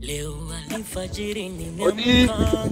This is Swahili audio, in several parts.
Leo alfajiri Odi. nimeamka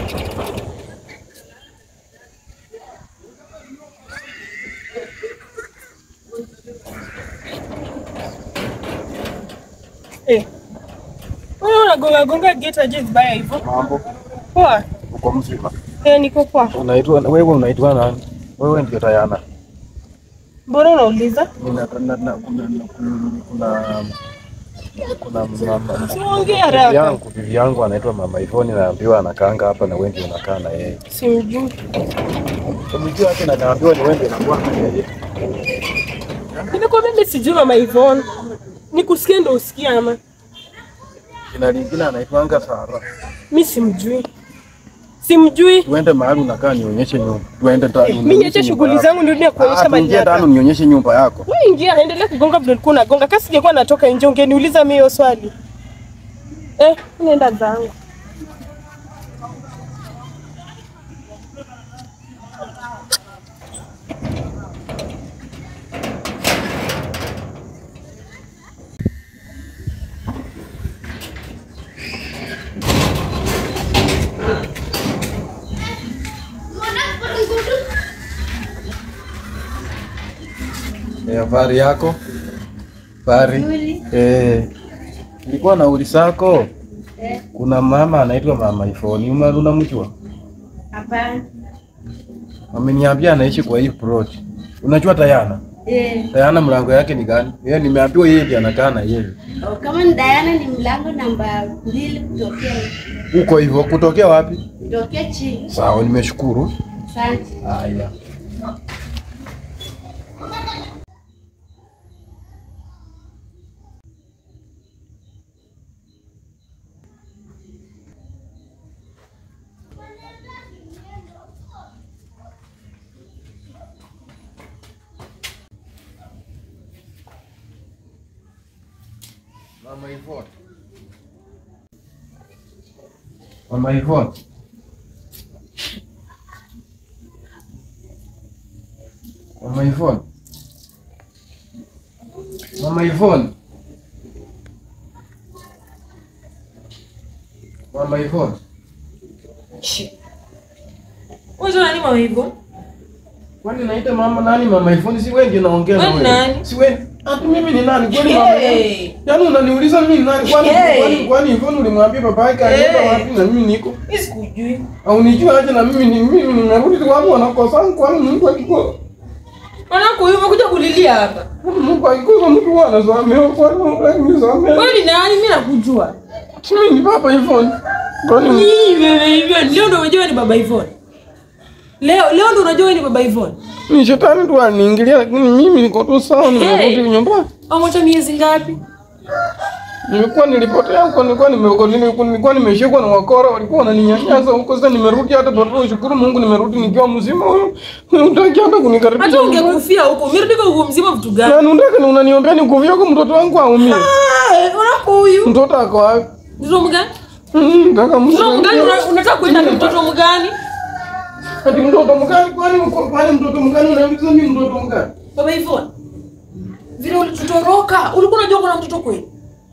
Eh. Wewe unagonga gonga gate aje vibaya hivyo? Mambo, Poa. uko mzima? Eh, niko poa. Unaitwa wewe, unaitwa nani? Wewe ndio Tayana. Mbona unauliza? Nina- na- na- kuna kuna kuna mama Siongea bibi haraka. yangu bibi yangu anaitwa Mama Ivoni, naambiwa anakaanga hapa na wewe ndio unakaa na yeye. Simjui. Umejua yake na naambiwa ni wewe ndio unakuwa na yeye. Nimekuwa mimi sijui mama Yvonne. Nikusikie ndo usikie ama. Jina lingine anaitwanga Sara. Mimi simjui. Simjui. Tuende mahali unakaa nionyeshe nyumba. Tuende ta. Mimi niache shughuli zangu nirudi na kuonyesha mali Ingia yako. tano nionyeshe nyumba yako. Wewe ingia, endelea kugonga vile ulikuwa unagonga. Kasi singekuwa natoka nje ungeniuliza mimi hiyo swali. Eh, nenda zangu. Eh, habari yako? Habari. Eh. Nilikuwa na uli sako. Kuna mama anaitwa Mama Ivoni. Uma unamjua? Hapana. Ameniambia anaishi kwa hii plot. Unajua Tayana? Eh, Tayana mlango yake ni gani? Yeye nimeambiwa yeye ndiye anakaa na yeye. oh, kama ni Diana ni mlango namba mbili kutokea Uko hivyo kutokea wapi? kutokea chini. Sawa, nimeshukuru. Asante. Haya. Mama Ivone. Mama Ivone. Mama Ivone. Mama Ivone. Mama Ivone. Wewe nani mama Yvonne? Kwani naita mama nani mama Ivone? Si wewe ndio naongea na Wewe wewe. nani? Si wewe. Ati mimi ni nani? Kwani mama Hey. Ivone? Yaani unaniuliza mimi ni nani? Kwani Hey. kwani kwani Ivone ulimwambia baba yake anaenda Hey. wapi na mimi niko? Mimi sikujui. Au nijua aje na mimi ni mimi nimerudi tu watu wanakosa kwani mtu akiko Mwanangu huyu umekuja kulilia hapa. Mungu akikosa mtu huwa anasamehewa kwani Mungu nisamehe. Wewe ni nani? Mimi nakujua. Mimi ni baba Ivone. Kwani Ni wewe hivyo. Leo ndo unajua ni baba Yvonne. Leo leo ndo unajua ni baba Yvonne. ni shetani tu aliniingilia, lakini mimi niko tu sawa, nimerudi Hey. nyumbani. Pamoja miezi ngapi? Nilikuwa nilipotea huko, nilikuwa nime- nilikuwa nilikuwa nimeshikwa na wakora, walikuwa wananinyanyasa huko. Sasa nimerudi, hata bado shukuru Mungu, nimerudi nikiwa mzima. Huyu unataka hata kunikaribisha Hata nyumbani? ungekufia huko. Umerudi kwa huko mzima vitu gani? Na unataka ni unaniombea nikufia huko mtoto wangu aumie? Ah, unako huyu. Mtoto ako wapi? Mtoto mgani? Mm, Nataka Mtoto mgani mtoto una- unataka kwenda na mtoto mgani? Ati mtoto mgani? Kwani uko kwani mtoto mgani unauliza mimi mtoto mgani? Baba Yvonne. Vile ulitutoroka, ulikuwa unajua kuna mtoto kweli?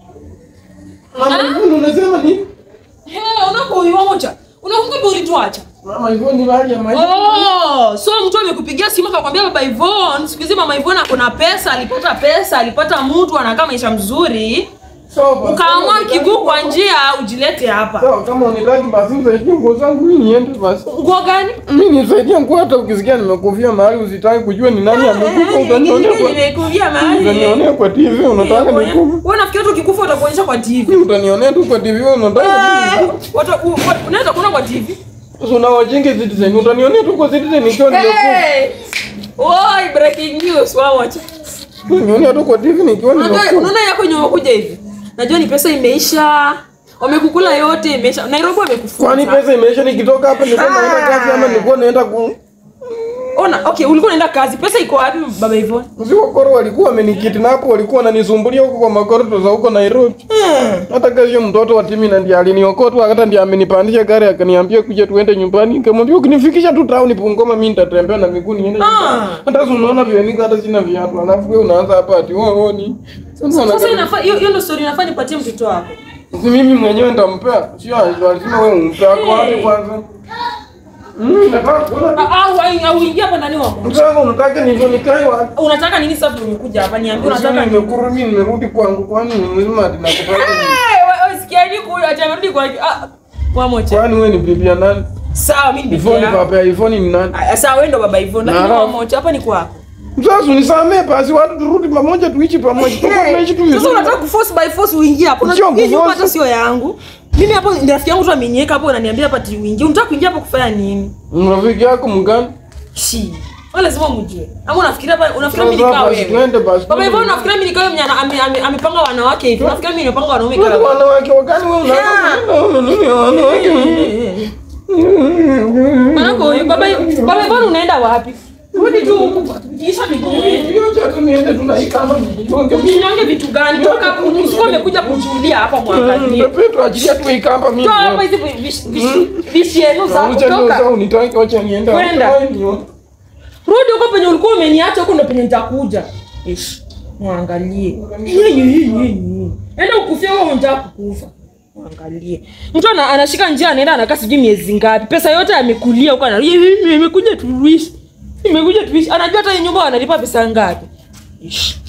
Mama Ivone unasema nini? He, unako huyu moja. Unakumbuka ulituacha? Mama Ivone ni hali ya maisha. Oh, so mtu amekupigia simu akakwambia baba Yvonne, siku hizi mama Yvonne ako na pesa, alipata pesa, alipata mtu anakaa maisha mzuri. Sawa basi. Ukaamua kiguu kwa njia ujilete hapa. Sawa, kama unitaki basi nisaidie nguo zangu mimi niende basi. Nguo gani? Mimi nisaidie nguo, hata ukisikia nimekufia mahali usitaki kujua ni nani amekufa, utanionea kwa Nimekuvia mahali. utanionea kwa TV, unataka nikufe. Wewe unafikiri tu ukikufa utakuonyesha kwa TV? Utanionea tu kwa TV, unataka Eh, wata- u- u- Unaweza kuona kwa TV? sasa unawajinga Citizen, utanionea tu kwa Citizen nikiwa nimekufa. Hey! Oi, breaking news, wao wacha. Unanionea tu kwa TV nikiwa Unajua nimekufa. unaona yako yenye umekuja hivi. Najua ni pesa imeisha. Wamekukula yote imeisha. Nairobi wamekufuta. Kwani pesa imeisha? Nikitoka hapa nilikuwa naenda kazi ama nilikuwa naenda ku Ona, okay, ulikuwa unaenda kazi. Pesa iko wapi baba Yvonne? Usiwakoro walikuwa wamenikidnap, walikuwa wananisumbulia huko kwa makorido za huko Nairobi. Hata kesho mtoto wa timi na ndiye aliniokota, hata ndiye amenipandisha gari akaniambia kuja tuende nyumbani. Nikamwambia ukinifikisha tu town Bungoma mimi nitatembea na miguu niende. nyumbani." Ah. Hata si unaona vile niko hata sina viatu. Alafu wewe unaanza hapa ati wewe wewe ni. Sasa Sasa unataka inafaa hiyo hiyo ndio story inafaa nipatie mtoto wako. Si mimi mwenyewe nitampea. Sio lazima wewe umpe ako wapi kwanza? Mm, nataka kuona Ah, au au ingia hapa ndani wa Mungu. Mtaka unataka nivyo nikae wapi? Unataka nini sasa umekuja hapa? Niambie unataka Unataka nini? nimekurudi nimerudi kwangu kwani ni mzima ati nakupata nini? Eh, wewe sikiani kuyo acha amerudi kwa ah kwa moja. Kwani wewe ni bibi ya nani? Sawa mimi ni bibi Ivoni yako. baba ya Ivoni ni nani? Ah, Sawa wewe ndo baba hivyo Na lakini kwa alafu- moja hapa ni kwako. Sasa unisamee basi watu turudi pamoja tuishi pamoja. Tutakuwa tunaishi tu Sasa vizuri. unataka kuforce by force uingie hapo. Sio Unajua hii nyumba kuforce. hata sio yangu. Mimi hapo ni rafiki yangu tu ameniweka hapo unaniambia hapa ati uingie. Unataka kuingia hapo kufanya nini? Rafiki yako mgani? Shi. Wewe lazima umjue. Ama unafikiria hapa unafikiria mimi Sasa nikaa basi wewe. twende basi. Baba hivyo unafikiria mimi nikaa wewe mwenye ana- ame- ame- amepanga wanawake hivi. Unafikiria mimi nimepanga wanaume Wewe kama wanawake wakani wewe unaona wanawake? Manako huyu baba baba hivyo unaenda wapi? Rudi tu huku. Kisha miguu. Hiyo chatu niende tunaikama mjigonge. Usinyonge vitu gani? Toka hapo usikuwa umekuja kushuhudia hapa mwangalie. Petro achilia tu ikamba mimi. Toa hapa hizi vish- vish- vishienu zako Acha ndio toka. sasa unitaki wacha niende. Kwenda. Wewe nione. Rudi huko penye ulikuwa umeniacha huko ndo penye nitakuja. Ish. Mwangalie. Enda ukufia wewe unataka kukufa. Mwangalie. Mtu ana, anashika njia anaenda anakaa sijui miezi ngapi. Pesa yote amekulia huko ana imekuja tuishi. Imekuja tuishi. Anajua hata hii nyumba wanalipa pesa ngapi. Ish.